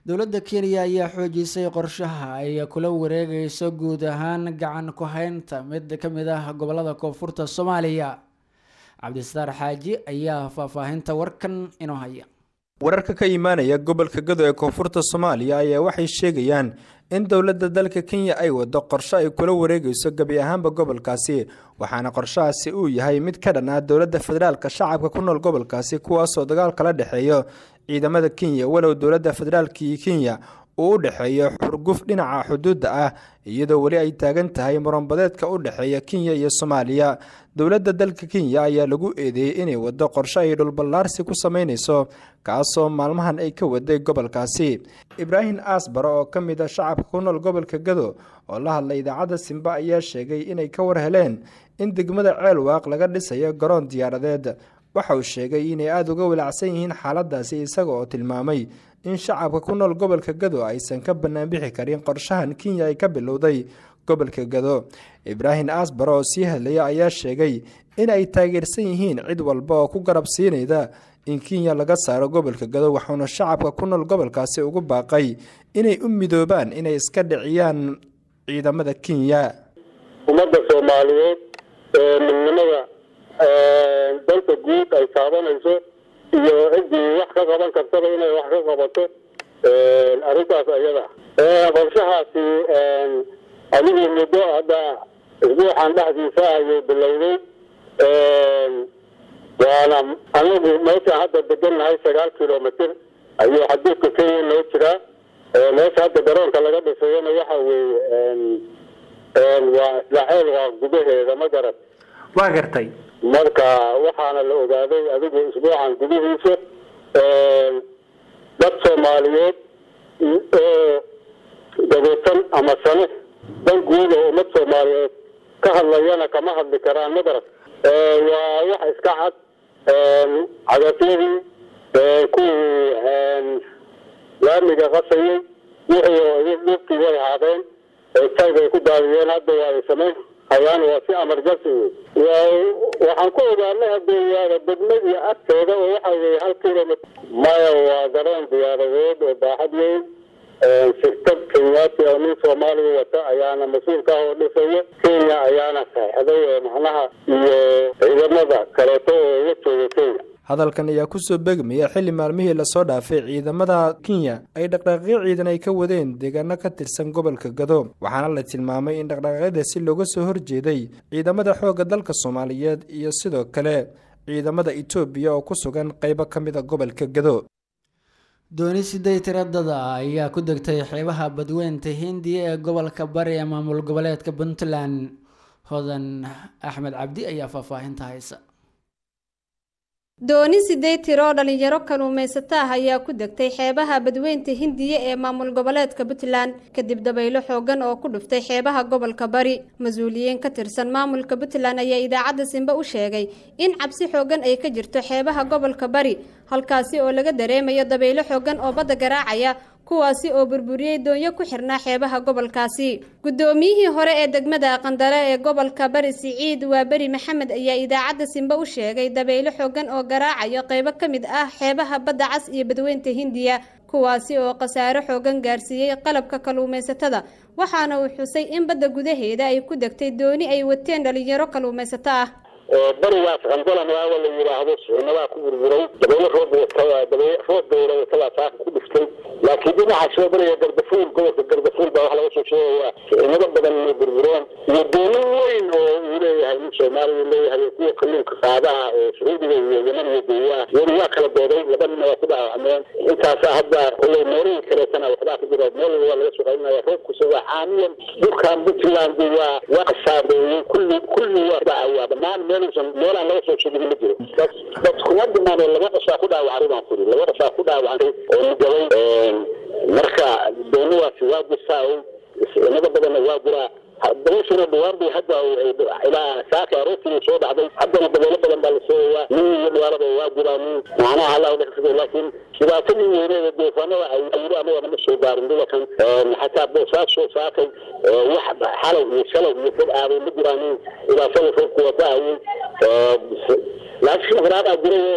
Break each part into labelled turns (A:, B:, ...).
A: dowladda kenya ayaa xoojisay qorshaha ay kula wareegayso guud ahaan gacan ku haynta mid ka mid ah gobolada koonfurta soomaaliya cabdistaar xaaji ayaa faahfaahinta warkan inoo haya
B: wararka ka imaanaya gobolka gado ee koonfurta soomaaliya ayaa waxay sheegayaan in dowladda dalka kenya ay wado qorsho ay kula wareegayso gebi ahaanba gobolkaasi waxaana qorshahaasi uu yahay mid ka dhan ah dowladda federaalka shacabka ku nool gobolkaasi kuwaasoo dagaal kala dhexeeyo ciidamada kenya walow dowladda federaalka iyo kenya uu u dhexeeyo xurguf dhinaca xuduudda ah iyadoo weli ay taagan tahay muranbadeedka u dhexeeya kenya iyo soomaaliya dowladda dalka kenya ayaa lagu eedeeyey inay wado qorsho ay dhulballaarsi ku sameynayso kaasoo maalmahan ay ka waday gobolkaasi ibraahim aasbare oo ka mid a shacabka ku nool gobolka gado oo la hadlay idaacadda simba ayaa sheegay inay ka war heleen in degmada ceelwaaq laga dhisayo garoon diyaaradeed waxa uu sheegay inay aada uga walacsan yihiin xaaladaasi isaga oo tilmaamay in shacabka ku nool gobolka gado aysan ka banaanbixi karin qorshahan kenya ay ka bilowday gobolka gado ibraahim asbare oo sii hadlaya ayaa sheegay in ay taageersan yihiin cid walba oo ku garab siinayda in kenya laga saaro gobolka gado waxauna shacabka ku nool gobolkaasi ugu baaqay inay u midoobaan inay iska dhiciyaan ciidamada kenya
C: ummadda soomaaliyeed ee midnimada dalka guud ay taabanayso iyo ciddii wax ka qaban kartaba inay wax ka qabato arrintaas ayada qorshahaasi adigii muddo hadda isbuuxan dhexdiisa ayuu bilowday waana anagu meesha hadda degannahay sagaal kilomitr ayuu xaduudka kenya noo jiraa meesha hadda garoonka laga dhisayona waxa weeye waa isla ceel waa gudaheeda ma garan
B: waa gartay
C: marka waxaana la ogaaday adigu isbuucan gudihiisa dad soomaaliyeed oo dabeetan ama sane dan guud oo ummad soomaaliyeed ka hadlayana kama hadli karaan ma garan waa wax iska cad cadafyadii kuwii laamiga qasayay wixii oo dhufkii way haadeen tayg ay ku daadiyeen hadda waa ay samayn hayaan waa si amarjansi wey waxaan ku ogaanay hadeeyaada degmadii agteeda oo waxa weye hal kilomitr maya waa garoon diyaaradeed oo baaxad weyn shirkad kenyaati oo nin soomaaliya wata ayaana mas-uulka ah oo dhisayo kenya ayaana saxeixday oo macnaha iyo ciidamada kaleeto oo uga jooga kenya
B: hadalkan ayaa kusoo begmaya xilli maalmihii lasoo dhaafay ciidamada kenya ay dhaqdhaqaaqyo ciidan ay ka wadeen deegaano ka tirsan gobolka gado waxaana la tilmaamay in dhaqdhaqaaqyadaasi looga soo horjeeday ciidamada xoogga dalka soomaaliyeed iyo sidoo kale ciidamada etoobiya oo ku sugan qeybo ka mid a gobolka gado
A: dooni siday tiradada ayaa ku degtay xeebaha badweynta hindiya ee gobolka bari ee maamul goboleedka puntland hodan axmed cabdi ayaa faahfaahinta haysa
D: dooni sideed tiro oo dhalinyaro kaluumaysato ah ayaa ku degtay xeebaha badweynta hindiya ee maamul goboleedka puntland kadib dabaylo xoogan oo ku dhuftay xeebaha gobolka bari mas-uuliyiin ka tirsan maamulka puntland ayaa idaacadda simbe u sheegay in cabsi xoogan ay ka jirto xeebaha gobolka bari halkaasi oo laga dareemayo dabaylo xoogan oo badda garaacaya kuwaasi oo burburiyey doonyo ku xirnaa xeebaha gobolkaasi guddoomiyihii hore ee degmada qandale ee gobolka bari siciid waa beri maxamed ayaa idaacadda simbe u sheegay dabaylo xoogan oo garaacayo qeybo ka mid ah xeebaha badda cas iyo badweynta hindiya kuwaasi oo khasaaro xoogan gaarsiiyey qalabka kalluumaysatada waxaana uu xusay in badda gudaheeda ay ku degtay dooni ay wateen dhalinyaro kalluumaysato ah
C: barigaas qandalan waawa la yidhaahdo suxunadaa ku burburay dabaylo roob roob dowla watadaa saaka ku dhiftay laakiin dhinaca soo bariga gardafuul gobolka gardafuul baa wax laga soo sheegayaa suxunado badan inay burbureen iyo doono weyn oo uu leeyahay nin soomaaliya leeyahay kuwa kalluunka qaadaha oo sacuudiga iyo yeman iyo duuyaha weli waa kala dooday laba nina waa ku dhaawacmeen intaasa hadda kolley meelihii kaleetana waxbaa ku jira meel waa laga soo qaylinaya roobkusa waa caamiyan dhulkan puntland waa waa saabeeyey kulli kulli waa dhacaya dhammaan meel meelaan laga soo sheegin ma jiro dad kuma dhimaanee laba qofaa ku dhaawacay baan kuri laba qofaa ku dhaawacay oo nigabay marka doonidaasi waa jirtaa inada badanna waa jiraa dabayshana dhawaan bay hadda ilaa saaka aroortii soo dhacday haddana dabeelo badan baa la sheegayaa nin iyo dhawaalaba waa jiraa nin macnaha allah dhexsada laakiin dhibaatadii weyneeda deefaanada ay yiri anaga nama soo gaarin dhulalkan xataa boosaas soo saakay wax xalay iyo shalay iyo dad aaday ma jiraan nin dhibaatada roobku wadaayay laakiin kharaabaa jiray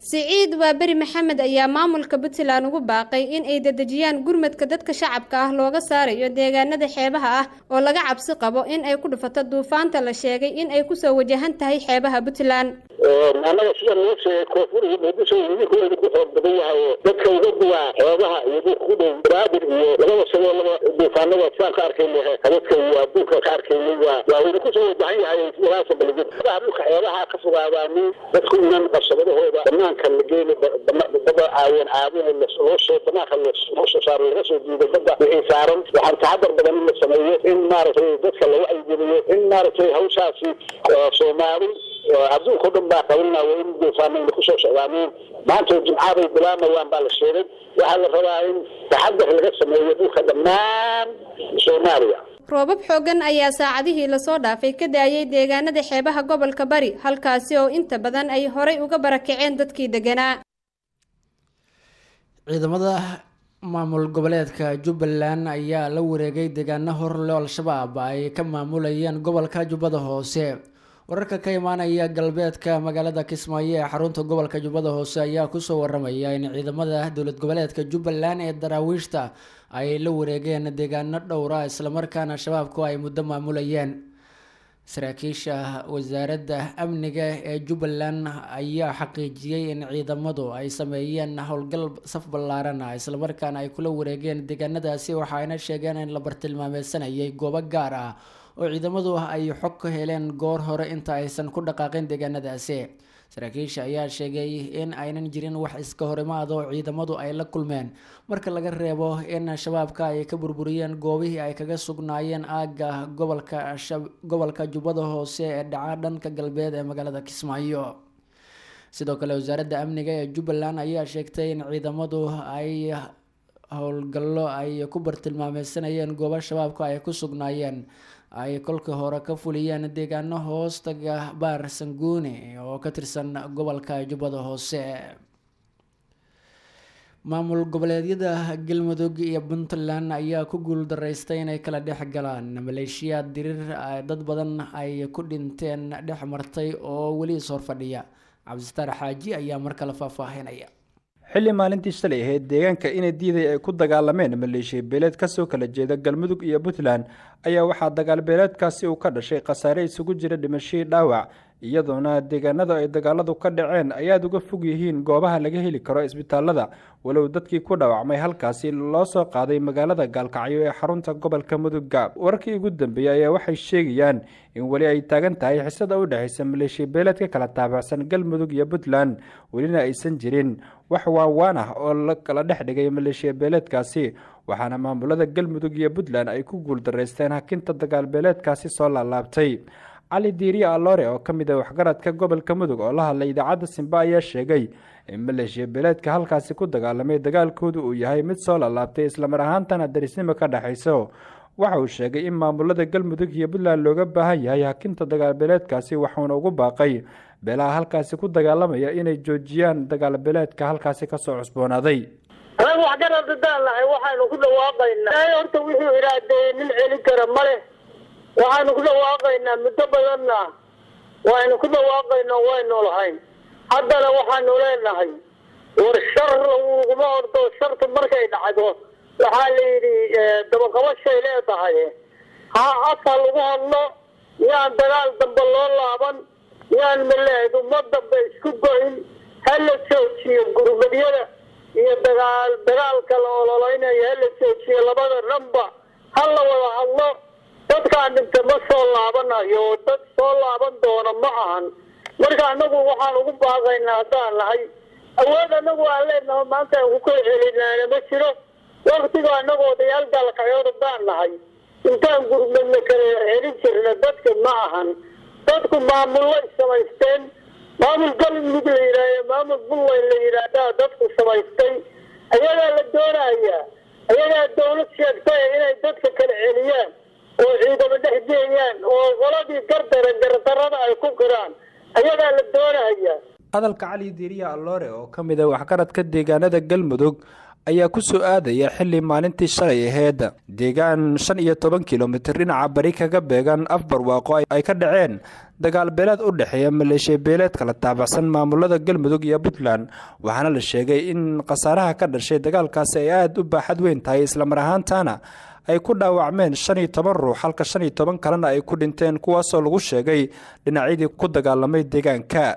D: siciid waaberi maxamed ayaa maamulka puntland ugu baaqay in ay dedejiyaan gurmadka dadka shacabka ah looga saarayo deegaanada xeebaha ah oo laga cabsi qabo in ay ku dhufato duufaanta la sheegay in ay kusoo wajahan tahay xeebaha puntland
C: annaga sida noo sheegay koonfur iyo muqdisho idinkooda ku xoog badan yahay oo dadka uga duwaa xeebaha iyo dhulka ku dhow banaadir iyo labada shabeellaba duufaanada sidaan ka arkayna habadka iyo adduunka ka arkaynay waa waa wayna kusoo wajahan yahay walaasa baligid dhulka xeebaha ka fogaadaanin dadku inan qabsabadahooda banaanka la geeni bada caawin caawin loo soo banaanka loo soo saaro laga soo diido badda wixii saaran waxaan taxadar badan in la sameeyo in maaragtay dadka lagu aygeliyo in maaragtay hawshaasi soomaali adduunka o dhan baa qabanaya in duufaanayna kusoo socdaaneen maanta jimcaday bilaamayaan baa la sheegay waxaa la rabaa in taxadar laga sameeyo dhulka dhammaan soomaaliya
D: roobab xooggan ayaa saacadihii lasoo dhaafay ka daayay deegaanada xeebaha gobolka bari halkaasi oo inta badan ay horay uga barakaceen dadkii deganaa
A: ciidamada maamul goboleedka jubbaland ayaa la wareegay deegaano horle al-shabaab ay ka maamulayeen gobolka jubbada hoose wararka ka imaanaya galbeedka magaalada kismaayo ee xarunta gobolka jubbada hoose ayaa kusoo waramaya in ciidamada dowlad goboleedka jubbaland ee daraawiishta ay la wareegeen deegaano dhowra islamarkaana shabaabku ay muddo maamulayeen saraakiisha wasaaradda amniga ee jubbaland ayaa xaqiijiyey in ciidamadu ay sameeyeen howlgal saf ballaaran ah islamarkaana ay kula wareegeen deegaanadaasi waxaayna sheegeen in la bartilmaameysanayay goobo gaar ah oo ciidamadu ay xog ka heleen goor hore inta aysan ku dhaqaaqin deegaanadaasi saraakiisha ayaa sheegay in aynan jirin wax iska horimaad oo ciidamadu ay la kulmeen marka laga reebo in shabaabka ay ka burburiyeen goobihii ay kaga sugnaayeen aagga gobolka gobolka jubbada hoose ee dhaca dhanka galbeed ee magaalada kismaayo sidoo kale wasaaradda amniga ee jubbaland ayaa sheegtay in ciidamadu ay howlgallo ay ku bartilmaameysanayeen goobo shabaabka ay ku sugnaayeen ay kolkii hore ka fuliyeen deegaano hoostaga baar sanguuni oo ka tirsan gobolka jubbada hoose maamul goboleedyada galmudug iyo puntland ayaa ku guul daraystay inay kala dhex galaan maleeshiyaad diriir dad badan ay ku dhinteen dhex martay oo weli is horfadhiya cabdisitaar xaaji ayaa mar kale faahfaahinaya
B: xilli maalintii shalay ahayd deegaanka inay diiday ay ku dagaalameen maleeshiya beeleed kasoo kala jeeda galmudug iyo puntland ayaa waxaa dagaal beeleedkaasi uu ka dhashay khasaare isugu jira dhimashadii dhaawac iyadoona deegaanada ay dagaaladu ka dhaceen ayaad uga fog yihiin goobaha laga heli karo isbitaalada walow dadkii ku dhaawacmay halkaasi loo soo qaaday magaalada gaalkacyo ee xarunta gobolka mudugga wararkii ugu dambeeyey ayaa waxay sheegayaan in weli ay taagan tahay xisada u dhexaysa maleeshiya beeleed ka kala taabacsan galmudug iyo puntland welina aysan jirin wax waawaan ah oo la kala dhex dhigay maleeshiya beeleedkaasi waxaana maamulada galmudug iyo puntland ay ku guuldaraysteen hakinta dagaal beeleedkaasi soo laalaabtay cali diiriya aloore oo ka mid ah waxgaradka gobolka mudug oo la hadlay idaacadda simba ayaa sheegay in maleeshiya beeleedka halkaasi ku dagaalamay dagaalkoodu uu yahay mid soo laalaabtay islamar ahaantana darisnimo ka dhexayso waxa uu sheegay in maamulada galmudug iyo puntland looga baahan yahay hakinta dagaal beeleedkaasi waxuuna ugu baaqay beelaha halkaasi ku dagaalamaya inay joojiyaan dagaal beeleedka halkaasi kasoo cusboonaaday
E: anagu waxgarad hadaan nahay waxaanu ku dhawaaqaynaa horta wuxuu iraadeeyey nin celin kara ma leh waxaanu ku dhawaaqaynaa muddo badanna waynu ku dhawaaqayno waynu lahayn haddana waxaanu leenahay war shar laguma ordo shartu markay dhacdo waxaa la yidhi dabaqabashay leedahay ha asa lagu hadlo yaan dagaal dambe loo laaban yaan maleed uma dambe isku go-in ha la joojiyo gurmadyada iyo dagaal dagaalka la ololeynayo ha la joojiyo labada dhanba ha la wada hadlo dadkaan dhinta ma soo laabanayo dad soo laaban doona ma ahan marka anagu waxaan ugu baaqaynaa haddaan nahay awood anagu aan leenaho maanta aan ku kala celinaana ma jiro waktiga anagu odayaal gaalkacood haddaan nahay intaan gurmadna kala celin jirna dadka ma ahan dadku maamulay samaysteen maamul galmudug la yidhaahyo maamul buntland la yidhaahdaa dadku samaystay ayagaa la doonaya ayagaa dawlad sheegtay inay dadka kala celiyaan oo ciidamo dhex geeyaan oo qoladii gardara gardarada ay ku qiraan ayagaa la doonaya
B: hadalka cali diiriya alloore oo ka mid ah waxgaradka deegaanada galmudug ayaa ku soo aadaya xilli maalintii shalay aheyd deegaan shan iyo toban kilomitir dhinaca bari kaga beegan afbarwaaqo ay ka dhaceen dagaal beeleed u dhexeeya maleeshiya beeleed kala taabacsan maamulada galmudug iyo puntland waxaana la sheegay in khasaaraha ka dhashay dagaalkaasi ay aada u baaxad weyn tahay islamar ahaantaana ay ku dhaawacmeen shan iyo toban ruux halka shan iyo toban kalena ay ku dhinteen kuwaasoo lagu sheegay dhinacyadii ku dagaalamay deegaanka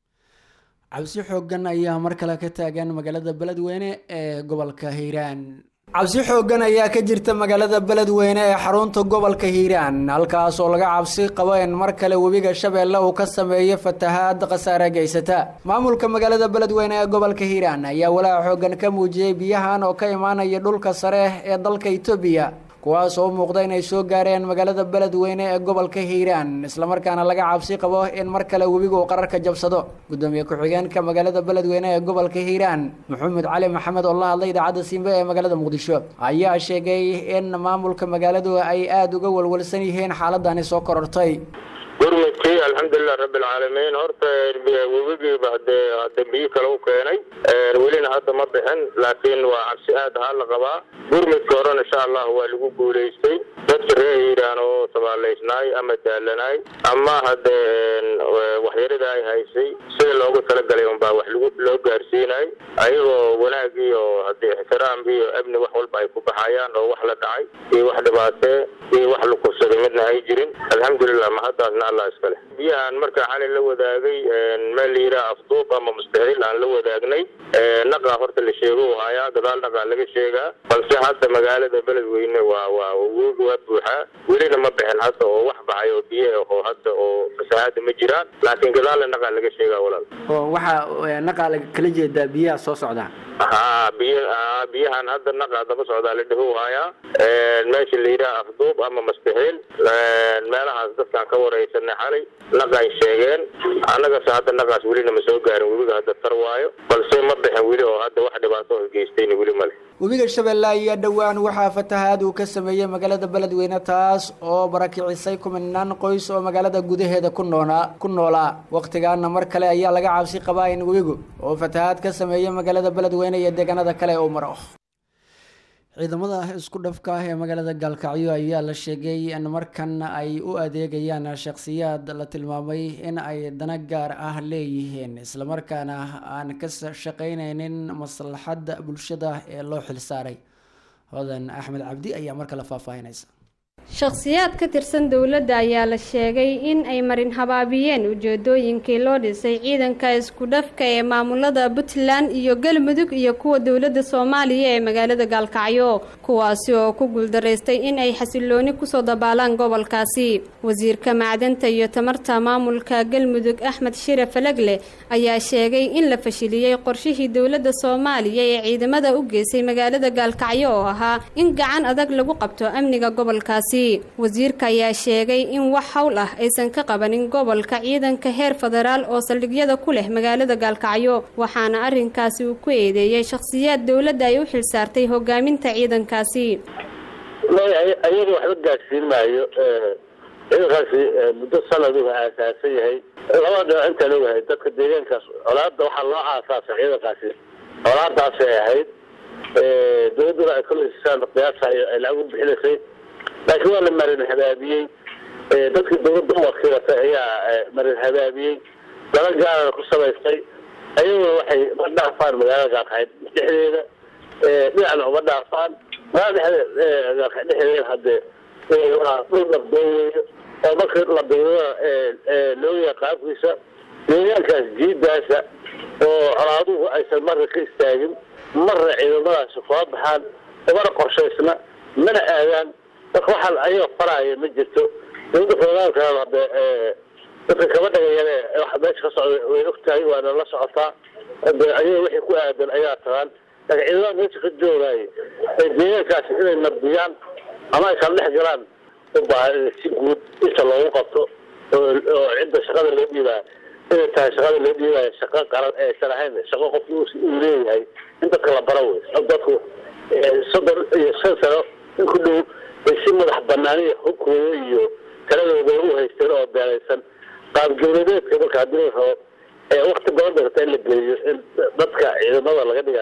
A: cabsi xoogan ayaa mar kale ka taagan magaalada beledweyne ee gobolka hiiraan cabsi xoogan ayaa ka jirta magaalada beledweyne ee xarunta gobolka hiiraan halkaas oo laga cabsi qabo in mar kale webiga shabeelle uu ka sameeyo fatahaad khasaare geysata maamulka magaalada beledweyne ee gobolka hiiraan ayaa walaaca xoogan ka muujiyey biyahan oo ka imaanaya dhulka sare ee dalka itoobiya kuwaas oo u muuqda inay soo gaareen magaalada beledweyne ee gobolka hiiraan islamarkaana laga cabsi qabo in mar kale webigu uu qararka jabsado gudoomiye ku-xigeenka magaalada beledweyne ee gobolka hiiraan maxamed cali maxamed oo la hadlay idaacadda simbe ee magaalada muqdisho ayaa sheegay in maamulka magaaladu ay aada uga walwalsan yihiin xaaladani soo korortay
F: gurmudkii alxamdulilah rabbilcaalamiin horta webigiiba hadee hadda biyo kale u keenay welina hadda ma bixin laakiin waa cabsi aad ahaa la qabaa gurmudka horena insha allah waa lagu guulaystay dadka reer hiiraan oo tabaalaysnaay ama daalanaay ama hadee waxyarida ay haysay sida loogu talagalay unbaa wax lagu loo gaarsiinay ayagoo wanaag iyo hadee ixtiraam iyo amni wax walba ay ku baxayaan oo wax la dhacay iyo wax dhibaatee iyo wax la kursaday midna ay jirin alxamdulilah mahaddaasna allah iskale biyahan marka xalay la wadaagay meel la yidhaha afduub ama mustaxiil aan la wadaagnay naqaa horta la sheego u hayaa gadaal naqaa laga sheegaa balse hadda magaalada beledweyne waa waa wogi waa buuxaa welina ma bixin hadda oo wax baxay oo biyo ah oo hadda oo fasahaada ma jiraan laakiin gadaalna naqaa laga sheegaa walaal
A: oo waxaa naqaa kala jeedaa biyaha soo socda
F: ha biy biyahan hadda naqaa daba socdaa la dhaho hayaa meesha la yidhaha afduub ama mustaxiil meelahaas dadkaan ka wareysanay xalay naqay sheegeen annagase hadda naqaas welina ma soo gaarin webiga hadda tar waayo balse ma bixin weli oo hadda wax dhibaato oo geystayna weli male
A: webiga shabeelle ayaa dhowaan waxaa fatahaad uu ka sameeyey magaalada beledweyne taas oo barakicisay kuminaan qoys oo magaalada gudaheeda ku noolaa ku noolaa wakhtigaana mar kale ayaa laga cabsi qabaa in webigu oo fatahaad ka sameeyey magaalada beledweyne iyo deegaanada kale uu maro ciidamada isku dhafka ah ee magaalada gaalkacyo ayaa la sheegay in markan ay u adeegayaan shakhsiyaad la tilmaamay in ay dana gaar ah leeyihiin islamarkaana aan ka shaqeyneynin maslaxadda bulshada ee loo xilsaaray hodan axmed cabdi ayaa mar kale faahfaahinaysa
D: shakhsiyaad ka tirsan dowladda ayaa la sheegay in ay marin habaabiyeen ujeedooyinkii loo dhisay ciidanka isku dhafka ee maamulada puntland iyo galmudug iyo kuwa dowladda soomaaliya ee magaalada gaalkacyo kuwaasi oo ku guuldaraystay in ay xasilooni kusoo dabaalaan gobolkaasi wasiirka macdanta iyo tamarta maamulka galmudug axmed shire falagle ayaa sheegay in la fashiliyey qorshihii dowladda soomaaliya ee ciidamada u geysay magaalada gaalkacyo oo ahaa in gacan adag lagu qabto amniga gobolkaasi wasiirka ayaa sheegay in wax hawl ah aysan ka qabanin gobolka ciidanka heer federaal oo saldhigyada ku leh magaalada gaalkacyo waxaana arrinkaasi uu ku eedeeyey shakhsiyaad dowladda ay u xilsaartay hogaaminta ciidankaasi
C: ayaga waxba gaadhsiin maayo ciidankaasi muddo sanadu aasaasan yahay laba dhinac intaan ogahay dadka deegaankaas colaada waxaa loo aasaasay ciidankaasi colaadaasay ahayd dowladduna ay kala hesisaan qiyaasa ay lacag u bixinaysay laakiin waa la marin habaabiyey dadkii dowladda u wakiilatay ayaa marin habaabiyey dala gaarana ku samaystay ayaguna waxay ma dhaafaan magaalada gaalkaxyd dhexdeeda dhinacna uma dhaafaan magaalada dhexdeeda gaalkaxyd dhexdeeda haddee waa dhul nabdoon weeyo oo marka la biirada loogayaa qaabkiisa deegaankaas jiidaasa oo colaaduhu aysan marna ka istaagin marna ciidamadaasi kula baxaan umana qorshaysna mana aadaan marka waxaan ayaga faraaya ma jirto dowladda federaalkan hade dadka kaba dhagayane waxa meesha ka socda way ogtahay waana la socotaa de ayaga wixii ku aadan ayaa tagaan laakiin ciidamada meesha ka joogaaye ee deegaankaasi inay nabdiyaan ama ay kala dhex galaan u baahan in si guud inta loogu qabto oo cidda shaqada loo dhiibaa inay tahay shaqada loo dhiibaayo shaqo qaran aysan ahayn shaqo qofki uu leeyahay in dadka la bara wey dadku soddon iyo shan sano in ku dhow ay si madax banaaniya hubkooda iyo taladooda u haysteen oo beeraysan qaab dowladeedka marka haddii la rabo ee wakti badan darta in la geliyo in dadka ciidamada laga dhigayo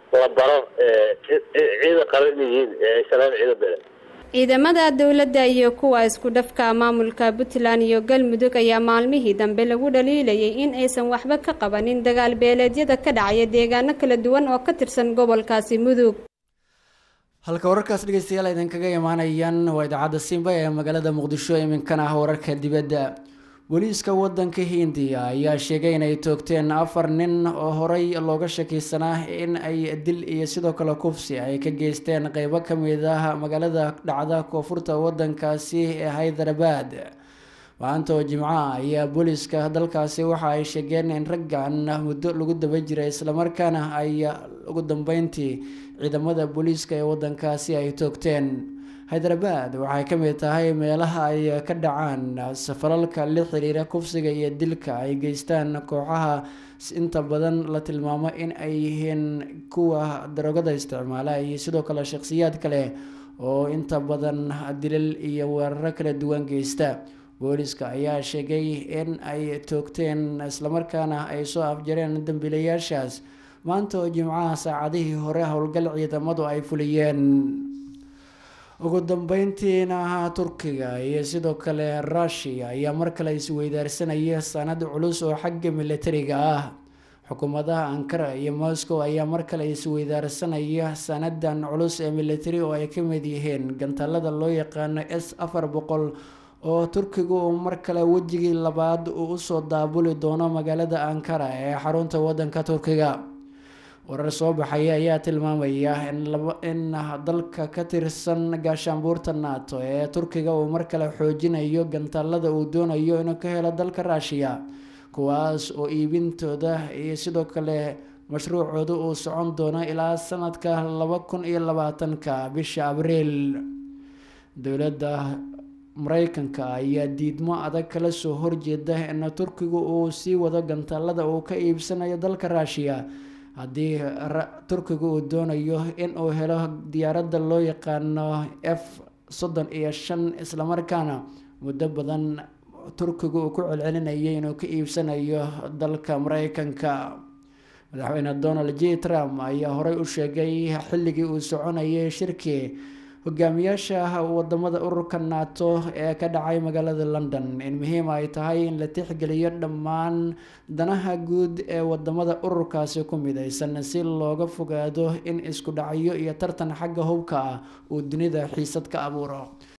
C: la baro ciidan qaran in yihiin aysanaan ciidan bele
D: ciidamada dowladda iyo kuwa isku dhafka maamulka puntland iyo galmudug ayaa maalmihii dambe lagu dhaliilayay in aysan waxba ka qabanin dagaal beeleedyada ka dhacaya deegaano kala duwan oo ka tirsan gobolkaasi mudug
A: halka wararkaas dhegeystayaal idinkaga imaanayaan waa idaacadda simba ee magaalada muqdisho iminkana ah wararka dibadda booliiska wadanka hindiya ayaa sheegay inay toogteen afar nin oo horey looga shakiysanaa in ay dil iyo sidoo kale kufsi ay ka geysteen qeybo kamid ah magaalada dhacda koonfurta wadankaasi ee hyderabad maanta oo jimcaha ayaa booliiska dalkaasi waxa ay sheegeen in raggan muddo lagu daba jiray islamarkaana ay ugu dambeyntii ciidamada booliiska ee wadankaasi ay toogteen hyderabad waxay ka mid tahay meelaha ay ka dhacaan safalalka la xiriira kufsiga iyo dilka ay geystaan kooxaha inta badan la tilmaamo in ay yihiin kuwa darogada isticmaala iyo sidoo kale shaqsiyaad kale oo inta badan dilal iyo weeraro kala duwan geysta booliska ayaa sheegay in ay toogteen islamarkaana ay soo afjareen dambiilayaashaas maanta oo jimcaha saacadihii hore howlgal ciidamadu ay fuliyeen ugu dambeyntiina turkiga iyo sidoo kale rushia ayaa mar kale isweydaarsanaya sanad culus oo xagga militariga ah xukuumadaha ankara iyo moscow ayaa mar kale isweydaarsanaya sanadan culus ee militari oo ay ka mid yihiin gantaalada loo yaqaano s afar boqol oo turkigu uu mar kale wejigii labaad uu usoo daabuli doono magaalada ankara ee xarunta wadanka turkiga warar soo baxaya ayaa tilmaamaya in dalka ka tirsan gaashaanbuurta nato ee turkiga uu mar kale xoojinayo gantaalada uu doonayo inuu ka helo dalka ruushiya kuwaas oo iibintooda iyo sidoo kale mashruucooda uu socon doono ilaa sanadka laba kun iyo labaatanka bisha abriil dowladda mareykanka ayaa diidmo adag kala soo horjeeda in turkigu uu sii wado gantaalada uu ka iibsanayo dalka ruushiya haddii turkigu uu doonayo in uu helo diyaaradda loo yaqaano f soddon iyo shan islamarkaana muddo badan turkigu uu ku celcelinayay inuu ka iibsanayo dalka mareykanka madaxweyne donald j trump ayaa horey u sheegay xilligii uu soconayay shirkii hogaamiyaasha wadamada ururka nato ee ka dhacay magaalada london in muhiim ay tahay in la tixgeliyo dhammaan danaha guud ee wadamada ururkaasi ku midaysan si looga fogaado in isku dhacyo iyo tartan xagga hubka ah uu dunida xiisad ka abuuro